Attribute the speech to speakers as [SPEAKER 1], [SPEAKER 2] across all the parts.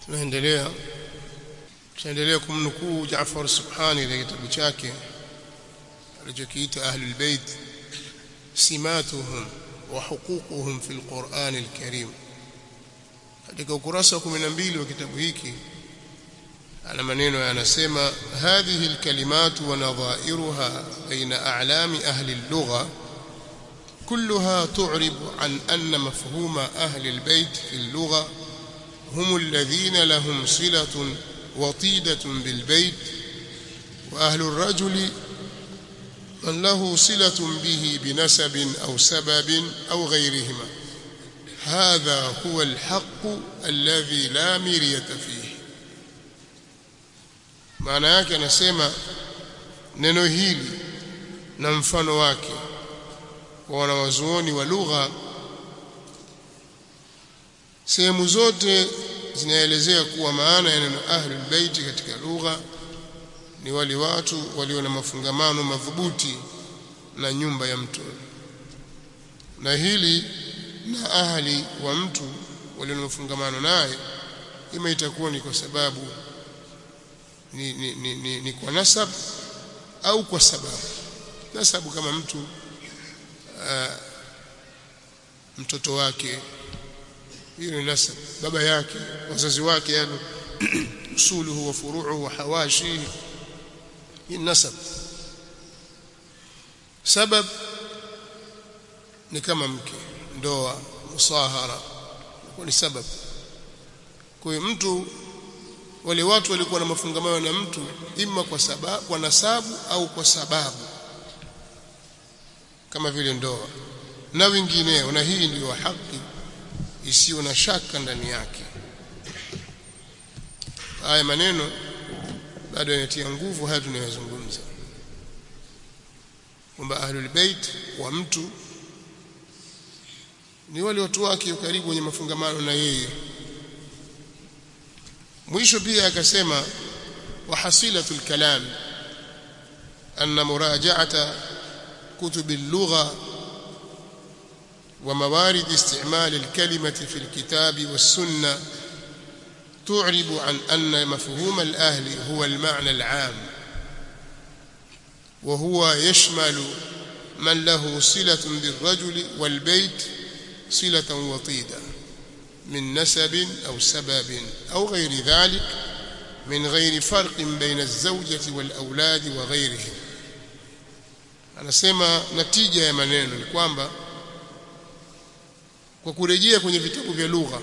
[SPEAKER 1] tunaendelea tunaendelea kumnukuu Jaafar Subhani katika kitabu chake alichokiita Ahlul Bait simatuhum wa huququhum fil Qur'an al-Karim katika ukurasa wa 12 wa kitabu hiki ana maneno yanasema hadhihi alkalimatu wa nadha'iruha baina a'lami ahli al-lugha كلها تعرب عن أن مفهوم أهل البيت في اللغة هم الذين لهم صلة وطيدة بالبيت وأهل الرجل من له صلة به بنسب أو سبب أو غيرهما هذا هو الحق الذي لا مرية فيه maana yake anasema neno hili na mfano wake kwa wanawazuoni wa lugha sehemu zote zinaelezea kuwa maana ya neno ahlul baiti katika lugha ni wale watu walio na mafungamano madhubuti na nyumba ya mtu na hili na ahli wa mtu walio na mafungamano naye ima itakuwa ni kwa sababu ni, ni, ni, ni, ni kwa nasab au kwa sababu nasabu kama mtu uh, mtoto wake hiyo ni nasab baba yake wazazi wake yani usuluhu wa furu'uhu wa hawashihi hii nasab sabab ni kama mke ndoa musahara kwa ni sababu kwa hiyo mtu wale watu walikuwa na mafungamano na mtu ima kwa sababu kwa nasabu au kwa sababu kama vile ndoa na wengineo na hii ndiyo haki isiyo na shaka ndani yake haya maneno bado yanatia nguvu haya tunayozungumza kwamba ahlul bait wa mtu ni wale watu wake karibu wenye mafungamano na yeye mwisho pia akasema wahasilatul kalam anna muraja'ata كتب اللغة وموارد استعمال الكلمة في الكتاب والسنة تعرب عن أن مفهوم الأهل هو المعنى العام وهو يشمل من له صلة بالرجل والبيت صلة وطيدة من نسب أو سبب أو غير ذلك من غير فرق بين الزوجة والأولاد وغيرهم anasema natija ya maneno ni kwamba kwa kurejea kwenye vitabu vya lugha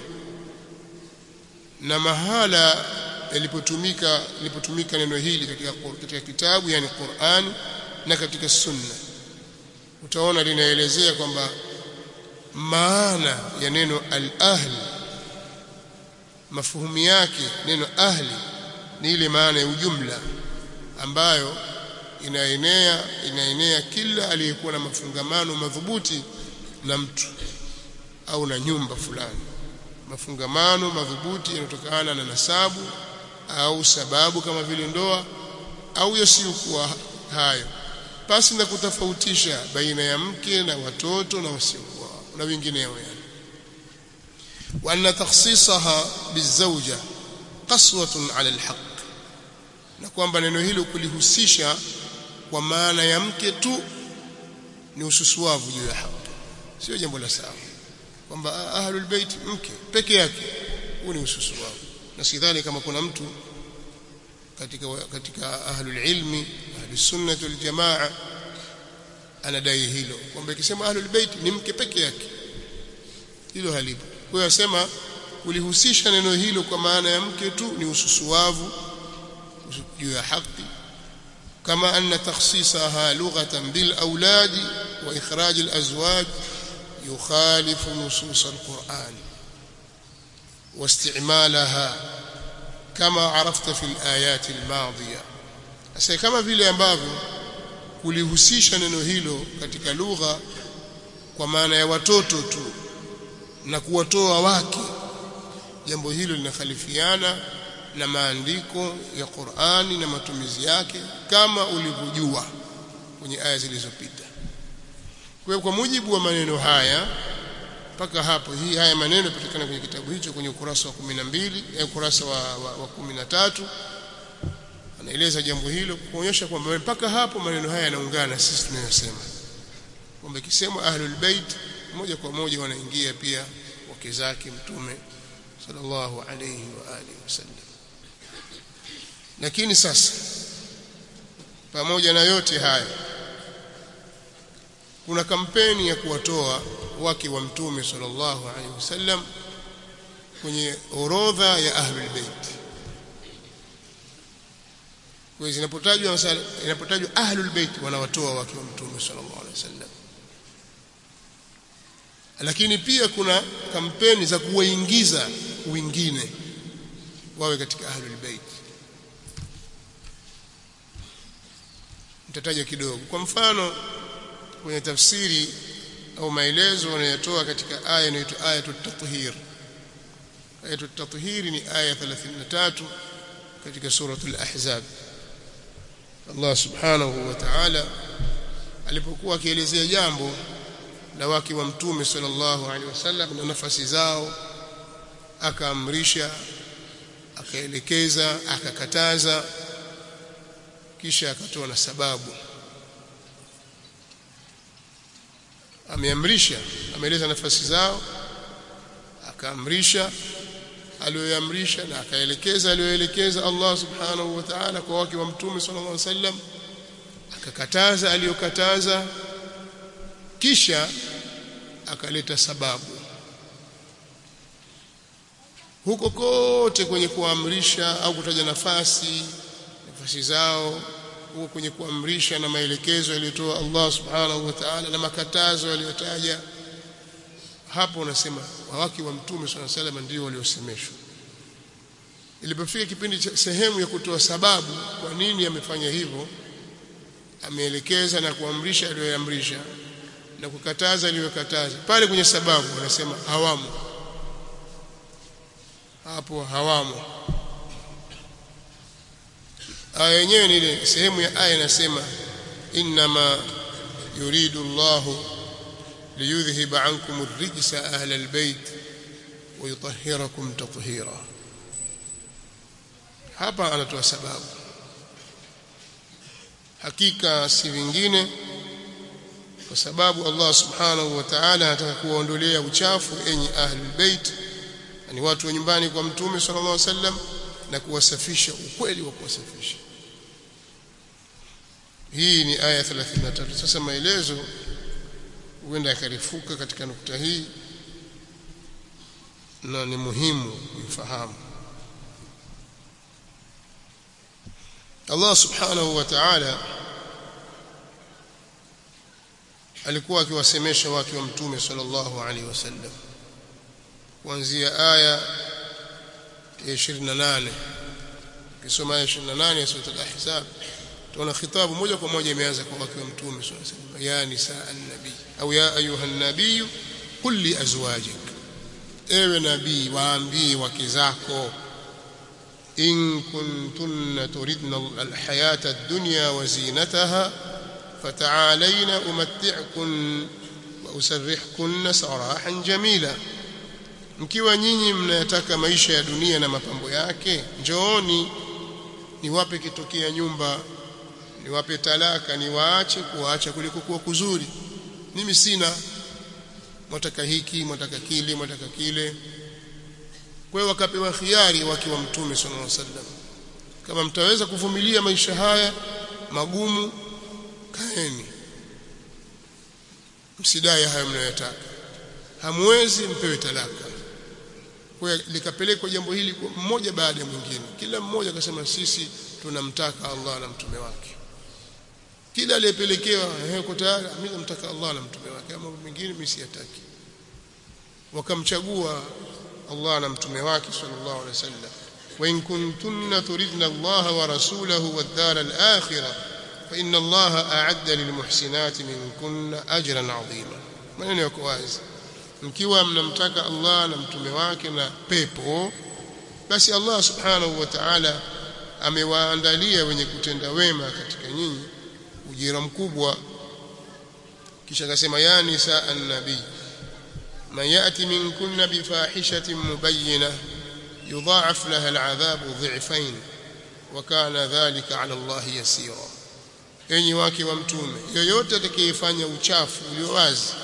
[SPEAKER 1] na mahala yalipotumika lilipotumika neno hili katika katika kitabu yani Qur'an na katika sunna utaona linaelezea kwamba maana ya neno al-ahli mafuhumu yake neno ahli ni ile maana ya ujumla ambayo inaenea inaenea kila aliyekuwa na mafungamano madhubuti na mtu au na nyumba fulani mafungamano madhubuti yanayotokana na nasabu au sababu kama vile ndoa au yasiyokuwa hayo pasi na kutofautisha baina ya mke na watoto na wasiokuwa na wengineo yani wa anna takhsisaha bizawja qaswatun ala alhaq na kwamba neno hilo kulihusisha kwa maana ya mke tu ni ususuavu juu ya haki sio jambo la sawa kwamba ahlul bait mke peke yake huu ni ususuavu na sidhani kama kuna mtu katika katika ahlul ilmi ahlus sunnah wal jamaa anadai hilo kwamba ikisema ahlul bait ni mke peke yake hilo halipo kwa hiyo asema ulihusisha neno hilo kwa maana ya mke tu ni ususuavu juu ya haki كما أن تخصيصها لغة بالأولاد وإخراج الأزواج يخالف نصوص القرآن واستعمالها كما عرفت في الآيات الماضية أسي كما vile ambavyo kulihusisha neno hilo katika lugha kwa maana ya watoto tu na kuwatoa wake jambo hilo linakhalifiana na maandiko ya Qur'ani na matumizi yake kama ulivyojua kwenye aya zilizopita. Kwa kwa mujibu wa maneno haya mpaka hapo hii haya maneno yapatikana kwenye kitabu hicho kwenye ukurasa wa 12 eh, ukurasa wa, wa, wa 13 anaeleza jambo hilo kuonyesha kwamba mpaka hapo maneno haya yanaungana sisi tunayosema kwamba ikisemwa ahlul bait moja kwa moja wanaingia pia wake zake mtume sallallahu alayhi wa alihi wasallam lakini sasa pamoja na yote haya kuna kampeni ya kuwatoa wake wa mtume sallallahu alaihi wasallam kwenye orodha ya ahlul bait kwa hiyo zinapotajwa inapotajwa ahlul bait wanawatoa wake wa mtume sallallahu alaihi wasallam lakini pia kuna kampeni za kuwaingiza wengine wawe katika ahlul bait nitataja kidogo kwa mfano kwenye tafsiri au maelezo wanayotoa katika aya inaitwa ayatut tathhir ayatut tathhir ni aya 33 katika suratul ahzab Allah subhanahu wa ta'ala alipokuwa akielezea jambo la wake wa mtume sallallahu alaihi wasallam na nafasi zao akaamrisha akaelekeza akakataza kisha akatoa na sababu ameamrisha ameeleza nafasi zao akaamrisha aliyoamrisha na akaelekeza aliyoelekeza Allah subhanahu wa ta'ala kwa wake wa mtume sallallahu alaihi wasallam akakataza aliyokataza kisha akaleta sababu huko kote kwenye kuamrisha au kutaja nafasi nafasi zao huko kwenye kuamrisha na maelekezo yaliyotoa Allah subhanahu wa ta'ala na makatazo yaliyotaja hapo unasema wawaki wa mtume swalla sallam ndio waliosemeshwa ilipofika kipindi cha sehemu ya kutoa sababu kwa nini amefanya hivyo ameelekeza na kuamrisha aliyoamrisha na kukataza aliyokataza pale kwenye sababu wanasema hawamo hapo hawamo aya yenyewe ni ile sehemu ya aya inasema inma yuridu Allah liyudhhiba ankum ar-rijsa ahla al-bayt wa yutahhirakum tathhira hapa anatoa sababu hakika si vingine kwa sababu Allah subhanahu wa ta'ala anataka kuwaondolea uchafu enyi ahlul bait ni watu wa nyumbani kwa mtume sallallahu alaihi wasallam na kuwasafisha ukweli wa kuwasafisha hii ni aya 33 sasa maelezo huenda yakarifuka katika nukta hii na ni muhimu kuifahamu Allah subhanahu wa ta'ala alikuwa akiwasemesha wake wa mtume sallallahu alaihi wasallam kuanzia aya ya 28 kisoma aya 28 ya sura al-ahzab tunaona khitabu moja kwa moja imeanza kwa wake wa mtume sallallahu alaihi wasallam ya nisaa an-nabi au ya ayuha an-nabiy qul li azwajik ewe nabii waambie wake zako in kuntunna turidna al-hayata ad-dunya wa zinataha fata'alayna umatti'kun wa usarrihkunna sarahan jamila mkiwa nyinyi mnayataka maisha ya dunia na mapambo yake njooni niwape kitokea nyumba niwape talaka niwaache kuacha kuliko kuwa kuzuri mimi sina mwataka hiki mwataka kile mwataka kile kwa hiyo wakapewa khiari wakiwa mtume sallallahu alaihi wasallam kama mtaweza kuvumilia maisha haya magumu kaeni msidai hayo mnayotaka hamwezi mpewe talaka kwa likapelekwa jambo hili mmoja baada ya mwingine kila mmoja akasema sisi tunamtaka Allah na mtume wake kila aliyepelekewa yuko tayari mimi namtaka Allah na mtume wake ama mwingine mimi siyataki wakamchagua Allah na mtume wake sallallahu alaihi wasallam wa in kuntunna turidna Allah wa rasulahu wad-dar al-akhirah fa inna Allah a'adda lilmuhsinati minkunna ajran 'azima maneno yako wazi mkiwa mnamtaka Allah na mtume wake na pepo basi Allah subhanahu wa ta'ala amewaandalia wenye kutenda wema katika nyinyi ujira mkubwa kisha akasema ya nisa an-nabii man yati minkunna bifahishatin mubayyinah yudha'af laha al'adhabu dhi'fayn wa kana dhalika 'ala Allah yasira enyi wake wa mtume yoyote atakayefanya uchafu ulio wazi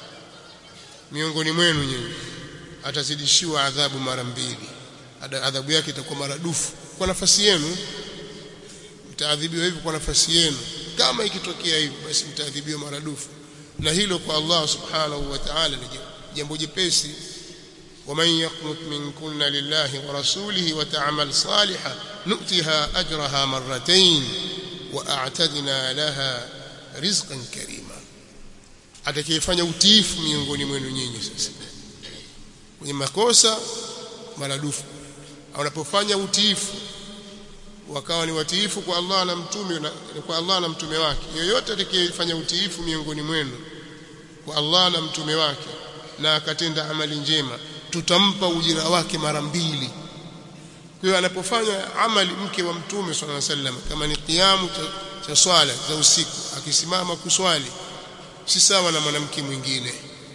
[SPEAKER 1] miongoni mwenu nyinyi atazidishiwa adhabu mara mbili adhabu yake itakuwa maradufu kwa nafasi yenu mtaadhibiwa hivi kwa nafasi yenu kama ikitokea hivi basi mtaadhibiwa maradufu na hilo kwa Allah subhanahu wa ta'ala ni jambo jepesi ومن يقنط منكن لله ورسوله وتعمل صالحا نؤتها أجرها مرتين وأعتدنا لها رزقا كريما atakayefanya utiifu miongoni mwenu nyinyi sasa kwenye makosa maradufu unapofanya utiifu wakawa ni watiifu kwa Allah na mtume na kwa Allah na mtume wake yoyote atakayefanya utiifu miongoni mwenu kwa Allah na mtume wake na akatenda amali njema tutampa ujira wake mara mbili kwa hiyo anapofanya amali mke wa mtume swalla wasallam kama ni kiamu cha, cha swala za usiku akisimama kuswali si sawa na mwanamke mwingine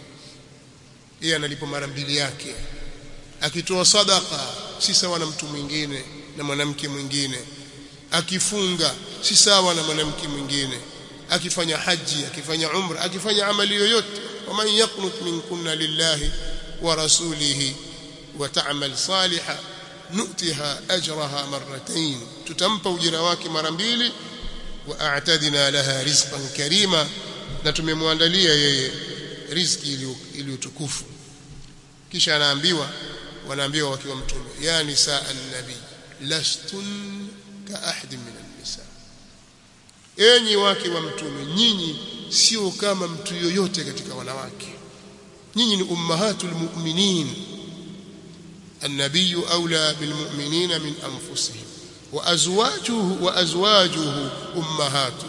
[SPEAKER 1] yeye analipo mara mbili yake akitoa sadaka si sawa na mtu mwingine na mwanamke mwingine akifunga si sawa na mwanamke mwingine akifanya haji akifanya umra akifanya amali yoyote waman yaqnut minkunna lillahi wa rasulihi wa ta'mal salihan nu'tiha ajraha marratayn tutampa ujira wake mara mbili wa a'tadina laha rizqan karima na tumemwandalia yeye riziki iliyotukufu kisha anaambiwa wanaambiwa wakiwa mtume ya nisaa an-nabi lastun ka ahadin min an-nisa enyi wake wa mtume nyinyi sio kama mtu yoyote katika wanawake nyinyi ni ummahatul mu'minin النبي أولى بالمؤمنين من أنفسهم وأزواجه وأزواجه أمهاته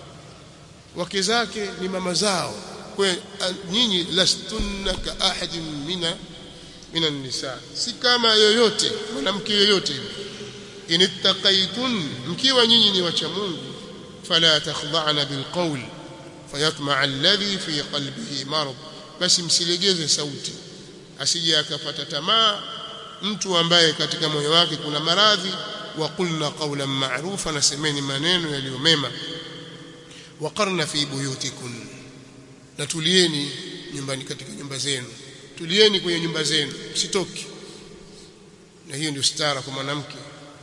[SPEAKER 1] وكذاك لماما زao nyinyi lastunna ka ahadin mina min an-nisa si kama yoyote mwanamke yoyote inittaqaitun mkiwa nyinyi ni wacha Mungu fala takhda'na bilqawl fayatma'a alladhi fi qalbihi marad basi msilegeze sauti asije akapata tamaa mtu ambaye katika moyo wake kuna maradhi wa qulna qawlan ma'rufa na semeni maneno yaliyo mema waqarna fi buyutikun na tulieni nyumbani katika nyumba zenu tulieni kwenye nyumba zenu msitoki na hiyo ndio stara kwa mwanamke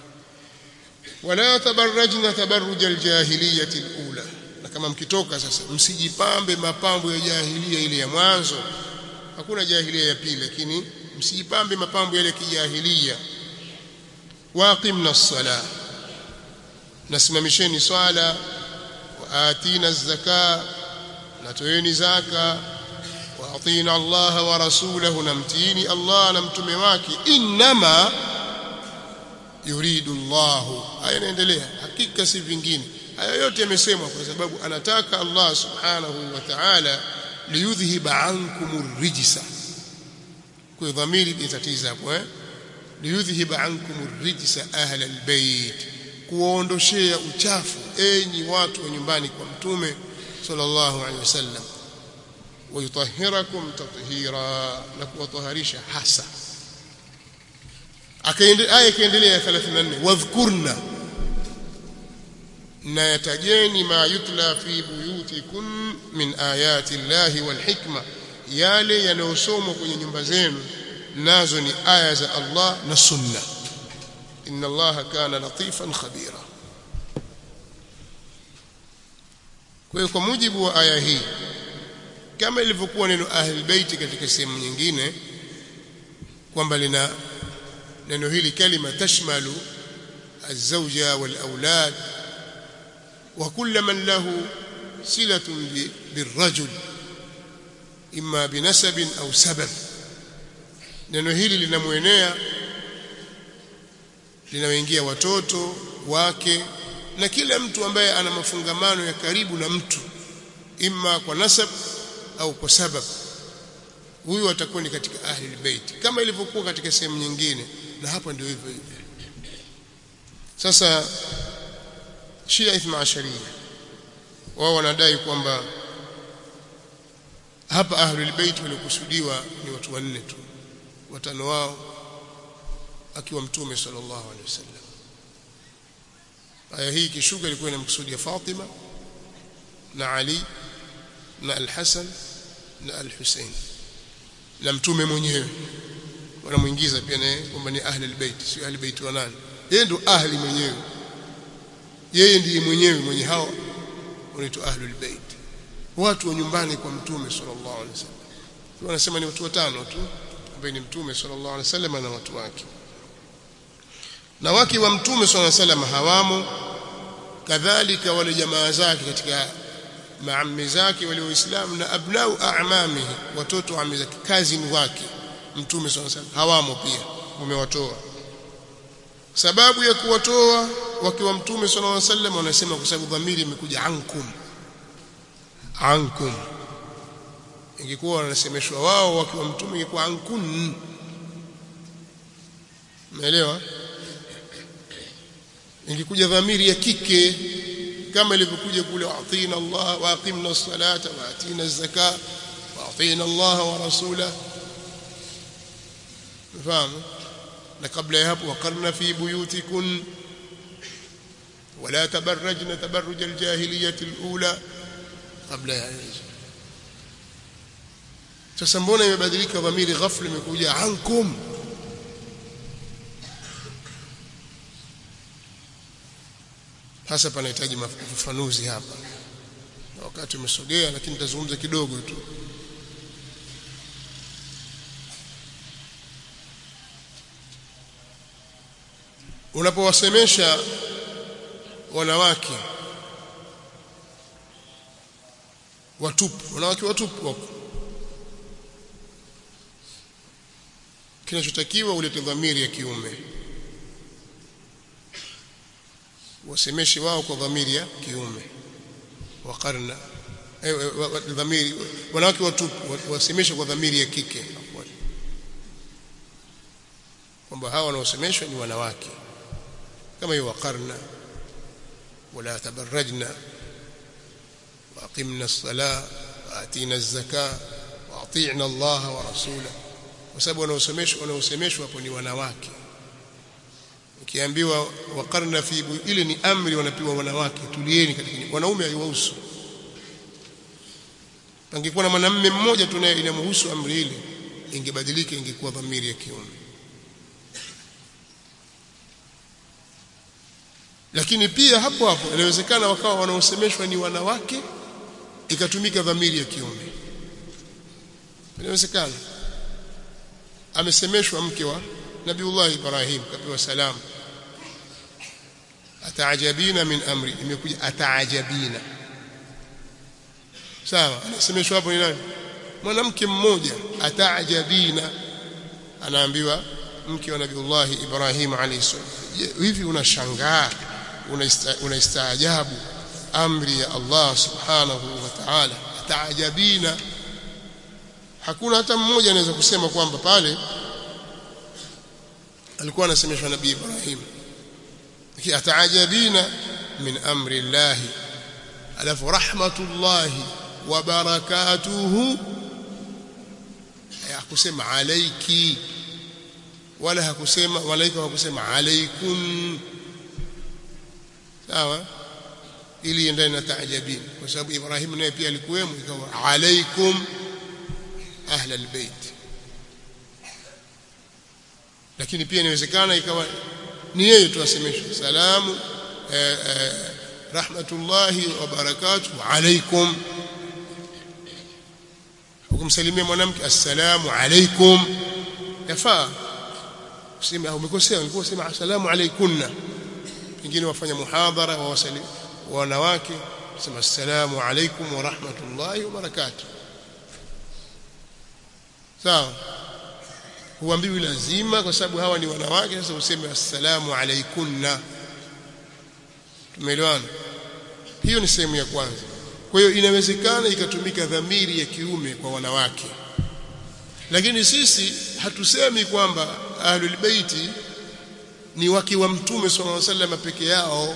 [SPEAKER 1] wala tabarrajna tabarruj aljahiliyah alula na kama mkitoka sasa msijipambe mapambo ya jahilia ile ya mwanzo hakuna jahilia ya pili lakini msijipambe mapambo yale ya kijahilia waqimna as-sala nasimamisheni swala wa atina az-zaka na toeni zaka wa atina Allah wa rasulahu namtini Allah na mtume wake inma yuridu Allah haya inaendelea hakika si vingine haya yote yamesemwa kwa sababu anataka Allah subhanahu wa ta'ala liyudhhiba ankum rijsa kwa dhamiri itatiza hapo eh liyudhhiba ankum rijsa ahla albayt kuondoshea uchafu enyi watu wa nyumbani kwa mtume sallallahu alaihi wasallam wayutahhirakum tathira na kuwataharisha hasa akaendelea aya ikaendelea ya 34 wadhkurna na yatajeni ma yutla fi buyutikum min ayati llahi wal hikma yale yanayosomwa kwenye nyumba zenu nazo ni aya za Allah na sunna inna allaha kana latifan khabira kwa hiyo kwa mujibu wa aya hii kama ilivyokuwa neno ahli baiti katika sehemu nyingine kwamba lina neno hili kalima tashmalu الزوجة والأولاد وكل من له صلة بالرجل إما بنسب أو سبب neno hili linamwenea linaoingia watoto wake na kila mtu ambaye ana mafungamano ya karibu na mtu imma kwa nasab au kwa sabab huyu atakuwa ni katika ahli albayt kama ilivyokuwa katika sehemu nyingine na hapa ndio hivyo hivyo sasa Shia Ithna Asharia wao wanadai kwamba hapa ahlul bait waliokusudiwa ni watu wanne tu watano wao akiwa mtume sallallahu alaihi wasallam aya hii kishuka ilikuwa inamkusudia Fatima na Ali na Al-Hasan na Al-Hussein na mtume mwenyewe wanamuingiza pia naye kwamba ni ahli albayt sio ahli bait wa nani yeye ndo ahli mwenyewe yeye ndiye mwenyewe mwenye hao wanaitwa ahli albayt watu wa nyumbani kwa mtume sallallahu alaihi wasallam wanasema ni watu watano tu ambaye ni mtume sallallahu alaihi wasallam na watu wake na wake wa mtume sallallahu alaihi wasallam hawamo kadhalika wale jamaa zake katika maammi zake wale waislamu na abnau a'mamihi watoto wa ammi zake kazini wake mtume sallallahu alaihi wasallam hawamo pia umewatoa sababu ya kuwatoa wake wa mtume sallallahu alaihi wasallam wanasema kwa sababu dhamiri imekuja ankum ankum ingekuwa wanasemeshwa wao wakiwa mtume ingekuwa ankun umeelewa ingekuja dhamiri ya kike kama ilivyokuja kule atina Allah wa aqimna as-salata wa atina az-zaka wa atina Allah wa rasula fahamu na kabla ya hapo waqarna fi buyutikun ولا تبرجن تبرج الجاهليه الاولى قبل ya hizo sasa mbona imebadilika dhamiri ghafla imekuja ankum hasa panahitaji ufafanuzi hapa na wakati umesogea lakini nitazungumza kidogo tu unapowasemesha wanawake watupu wanawake watupu wako kinachotakiwa ulete dhamiri ya kiume wasemeshe wao kwa dhamiri ya kiume waqarna eh, dhamiri wanawake watupu wasemeshe kwa dhamiri ya kike kwamba hawa wanaosemeshwa ni wanawake kama hiyo waqarna wala tabarrajna واقمنا الصلاه واتينا الزكاه واطيعنا الله ورسوله kwa sababu wanaosemeshwa wanaosemeshwa hapo ni wanawake ukiambiwa waqarna fi ile ni amri wanapewa wanawake tulieni katika wanaume haiwahusu pangekuwa na mwanamume mmoja tu naye inamhusu amri ile ingebadilika ingekuwa dhamiri ya kiume lakini pia hapo hapo inawezekana wakawa wanaosemeshwa ni wanawake ikatumika dhamiri ya kiume inawezekana amesemeshwa mke wa Nabiullah Ibrahim kapewa salamu ataajabina min amri imekuja ataajabina sawa anasemeshwa hapo ni nani mwanamke mmoja ataajabina anaambiwa mke wa Nabiullah Ibrahim alayhi salam hivi unashangaa unaistaajabu amri ya Allah subhanahu wa ta'ala ataajabina hakuna hata mmoja anaweza kusema kwamba pale alikuwa anasemeshwa nabii Ibrahim lakini ataajabina min amri Allah alafu rahmatullahi wa barakatuhu hakusema alayki wala hakusema malaika hakusema alaikum sawa ili iendane na taajabin kwa sababu Ibrahim naye pia alikuwemo ikawa alaikum ahla albayt lakini pia inawezekana ikawa ni yeye tu asemeshwe salamu eh, eh, rahmatullahi wa barakatuh alaikum ukumsalimia mwanamke assalamu alaikum yafaa useme umekosea ulikuwa usema assalamu alaikunna pengine wafanya muhadhara wa wasali wanawake sema assalamu alaikum wa rahmatullahi wa barakatuh sawa huambiwi lazima kwa sababu hawa ni wanawake sasa useme assalamu alaikunna tumeelewana hiyo ni sehemu ya kwanza kwa hiyo inawezekana ikatumika dhamiri ya kiume kwa wanawake lakini sisi hatusemi kwamba ahlul baiti ni wake wa mtume sallallahu alaihi wasallam peke yao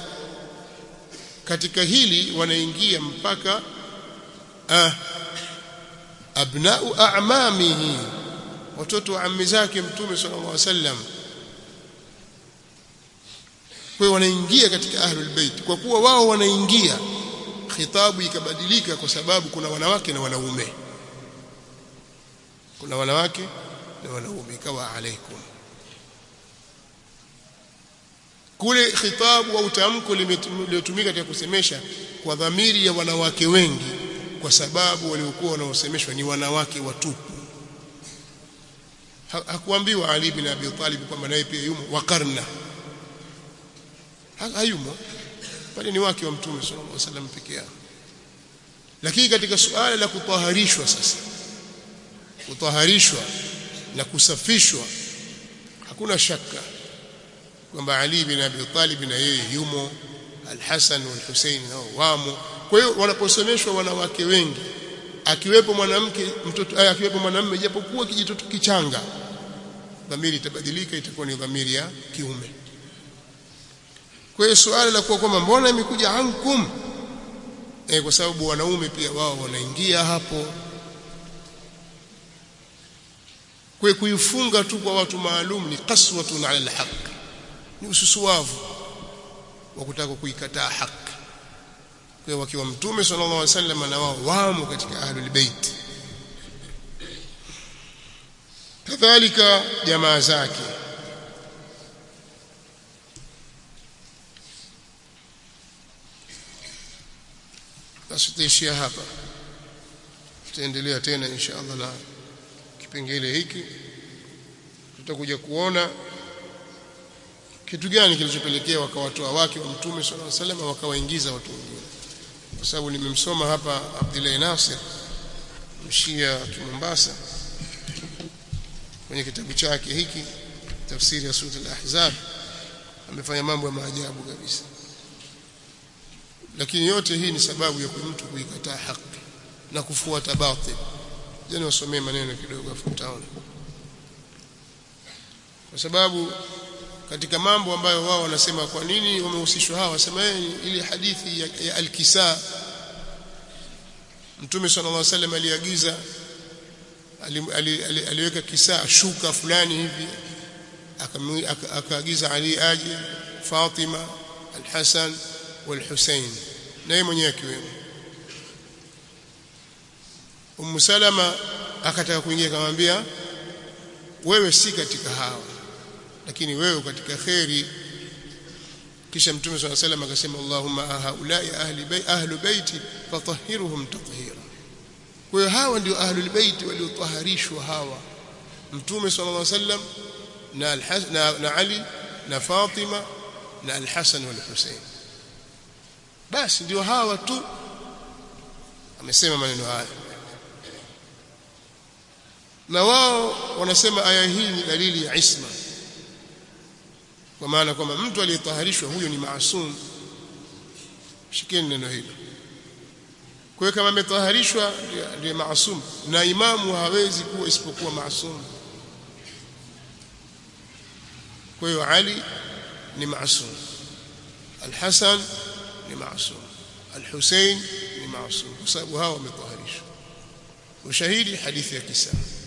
[SPEAKER 1] katika hili wanaingia mpaka ah, abna'u a'mamihi watoto wa ammi zake mtume sallallahu alaihi wasallam kwa wanaingia katika ahlul bait kwa kuwa wao wanaingia khitabu ikabadilika kwa sababu kuna wanawake na wanaume kuna wanawake na wanaume ikawa alaikum kule khitabu au tamko limetumika katika kusemesha kwa dhamiri ya wanawake wengi kwa sababu waliokuwa wanaosemeshwa ni wanawake watupu hakuambiwa Ali bin Abi Talib kwamba naye pia yumo wakarna hayumo bali ni wake wa mtume sallallahu alaihi wasallam peke yao lakini katika suala la kutaharishwa sasa kutaharishwa na kusafishwa hakuna shaka kwamba Ali bin Abi Talib na yeye yumo Al-Hasan wal Hussein nao wamo kwa hiyo wanaposomeshwa wanawake wengi akiwepo mwanamke mtoto aya akiwepo mwanamume japokuwa kijitoto kichanga dhamiri itabadilika itakuwa ni dhamiri ya kiume kwa hiyo swali la kuwa kwamba mbona imekuja ankum e, kwa sababu wanaume pia wao wanaingia hapo kwa kuifunga tu kwa watu maalum ni qaswatun ala alhaq ni ususuwavu wa kutaka kuikataa haki kwa wakiwa mtume sallallahu alaihi wasallam na wao wamo katika ahlul bait kadhalika jamaa zake basi tutaishia hapa tutaendelea tena insha Allah na kipengele hiki tutakuja kuona kitu gani kilichopelekea wakawatoa wake wa mtume sallallahu alaihi wasallam wakawaingiza watu wengine kwa sababu nimemsoma hapa Abdullah Nasir mshia wa Mombasa kwenye kitabu chake hiki tafsiri ya sura al-ahzab amefanya mambo ya maajabu kabisa lakini yote hii ni sababu ya mtu kuikataa haki na kufuata batil jana wasomee maneno kidogo afutaona kwa sababu katika mambo ambayo wao wanasema kwa nini wamehusishwa hawa wasema ile hadithi ya, ya al-kisa Mtume sallallahu alaihi wasallam aliagiza aliweka kisa shuka fulani hivi akaagiza Ali aje Fatima al-Hasan wal-Husain na yeye mwenyewe akiwemo Ummu Salama akataka kuingia akamwambia wewe si katika hawa lakini wewe katika khairi kisha mtume swalla salam akasema Allahumma haulai ahli bay ahlu baiti fatahhiruhum tathira kwa hiyo hawa ndio ahlul bait waliotaharishwa hawa mtume sallallahu alaihi wasallam na na, na Ali na Fatima na al-Hasan wal Hussein basi ndio hawa tu amesema maneno haya na wao wanasema aya hii ni dalili ya isma kwa maana kwamba mtu aliyetaharishwa huyo ni maasum shikeni neno hilo kwa hiyo kama ametaharishwa ndiye maasum na imamu hawezi kuwa isipokuwa maasum kwa hiyo Ali ni maasum Al-Hasan ni maasum Al-Hussein ni maasum kwa sababu hao wametaharishwa ushahidi hadithi ya kisa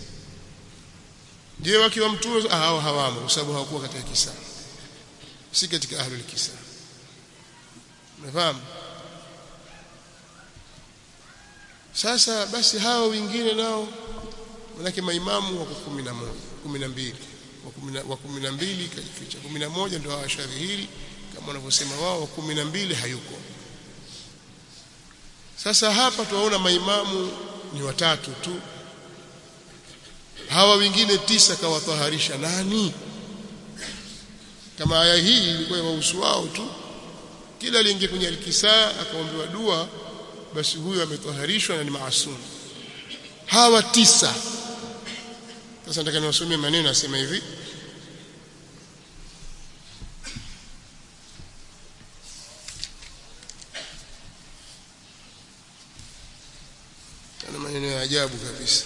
[SPEAKER 1] je wakiwa mtume hao hawamo kwa sababu hawakuwa katika kisa si katika ahlul kisa umefahamu sasa basi hao wengine nao manake maimamu wako 11 12 wa 12 kajificha 11 ndio hawashadhihiri kama wanavyosema wao wa 12 hayuko sasa hapa tuwaona maimamu ni watatu tu hawa wengine tisa kawataharisha nani kama aya hii ilikuwa wahusu wao tu kila aliingia kwenye alkisaa akaombewa dua basi huyo ametoharishwa na ni maasum hawa tisa sasa nataka niwasomee maneno asema hivi ana maneno ya ajabu kabisa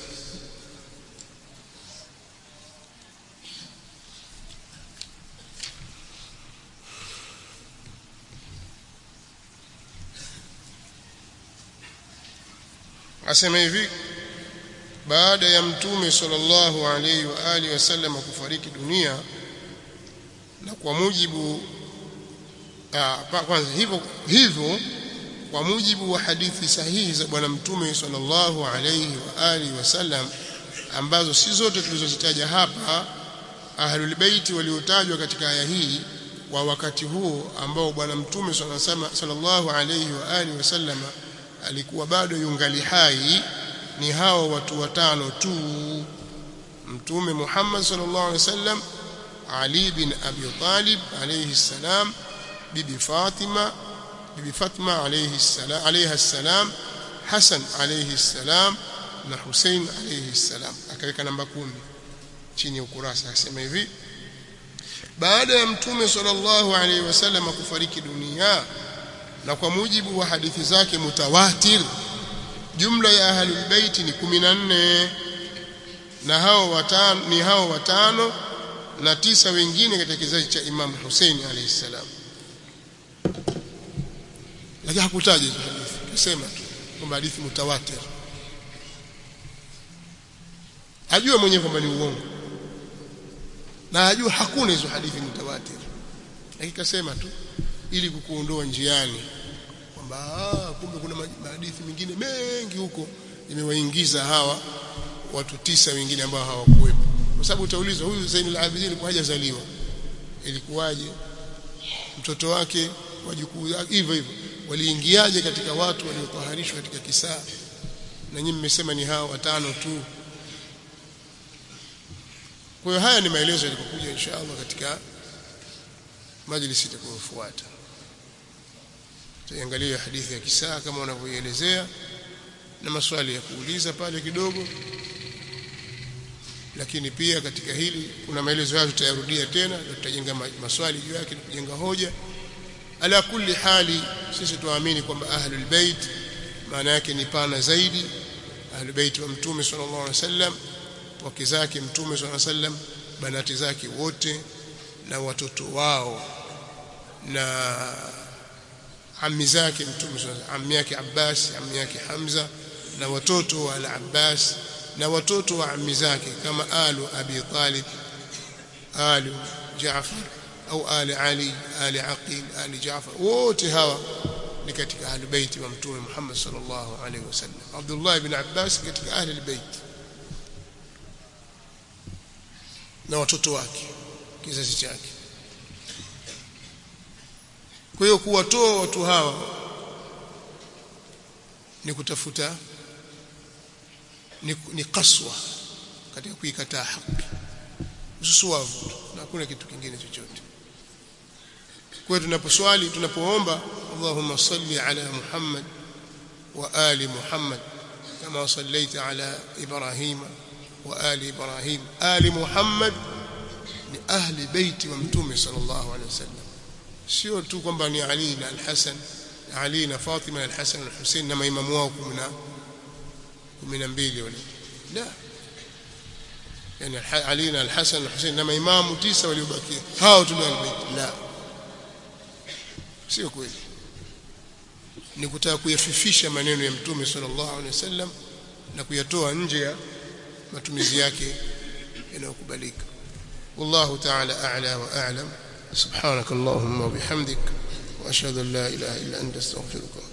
[SPEAKER 1] asema hivi baada ya mtume sallallahu alaihi wa alihi wasallam kufariki dunia na kwa mujibu aa, kwanza hivyo hivyo kwa mujibu wa hadithi sahihi za bwana mtume sallallahu alaihi wa alihi wasallam ambazo si zote tulizozitaja hapa ahlul baiti waliotajwa katika aya hii wa wakati huo ambao bwana mtume sallallahu alaihi wa alihi wasallam alikuwa bado yungali hai ni hao watu watano tu mtume Muhammad sallallahu alaihi wasallam Ali bin Abi Talib alayhi salam bibi Fatima bibi Fatma alayhi salam alayha salam Hassan alayhi salam na Hussein alayhi salam akaweka namba kumi chini ya ukurasa akasema hivi baada ya mtume sallallahu alaihi wasallam kufariki dunia na kwa mujibu wa hadithi zake mutawatir jumla ya ahlul bait ni 14 na hao watano ni hao watano na tisa wengine katika kizazi cha Imam Hussein alayhi salam lakini hakutaja hizo hadithi kusema tu kwamba hadithi mutawatir ajua mwenyewe kwamba ni uongo na ajua hakuna hizo hadithi mutawatir lakini kasema tu ili kukuondoa njiani kwamba kumbe kuna hadithi mingine mengi huko imewaingiza hawa watu tisa wengine ambao hawakuwepo kwa sababu utaulizwa huyu Zainul Abidin alikuwa hajazaliwa ilikuwaje mtoto wake wajukuu hivyo hivyo waliingiaje katika watu waliotaharishwa katika kisaa na nyinyi mmesema ni hao watano tu kwa hiyo haya ni maelezo yalikokuja inshallah katika majlisi itakayofuata tuangalie hadithi ya kisaa kama wanavyoielezea na maswali ya kuuliza pale kidogo lakini pia katika hili kuna maelezo hayo tutayarudia tena na tutajenga maswali juu yake na kujenga hoja ala kulli hali sisi tuamini kwamba ahlul bait maana yake ni pana zaidi ahlul bait wa mtume sallallahu alaihi wasallam wake zake mtume sallallahu alaihi wasallam banati zake wote na watoto wao na ammi zake mtume sallallahu ammi yake Abbas ammi yake Hamza na watoto wa al-Abbas na watoto wa ammi zake kama alu Abi Talib alu Jaafar au ali Ali ali Aqil ali Jaafar wote hawa ni katika ahli baiti wa mtume Muhammad sallallahu alaihi wasallam Abdullah ibn Abbas katika ahli albayt na watoto wake kizazi chake kwa hiyo kuwatoa watu hawa ni kutafuta ni, ni kaswa katika kuikataa haki ususuavu na hakuna kitu kingine chochote kwa hiyo tunaposwali tunapoomba Allahumma salli ala Muhammad wa ali Muhammad kama sallaita ala Ibrahima wa ali Ibrahim ali Muhammad ni ahli baiti wa mtume sallallahu alaihi wasallam sio tu kwamba ni Ali na Al-Hasan Ali na Fatima na Al-Hasan na Hussein na maimamu wao 12 wale la yani Ali na Al-Hasan na Hussein na maimamu tisa waliobakia hao tu al-bait la sio kweli ni kutaka kuyafifisha maneno ya mtume sallallahu alaihi wasallam na kuyatoa nje ya matumizi yake yanayokubalika والله تعالى أعلى وأعلم سبحانك اللهم وبحمدك وأشهد أن لا إله إلا أنت استغفرك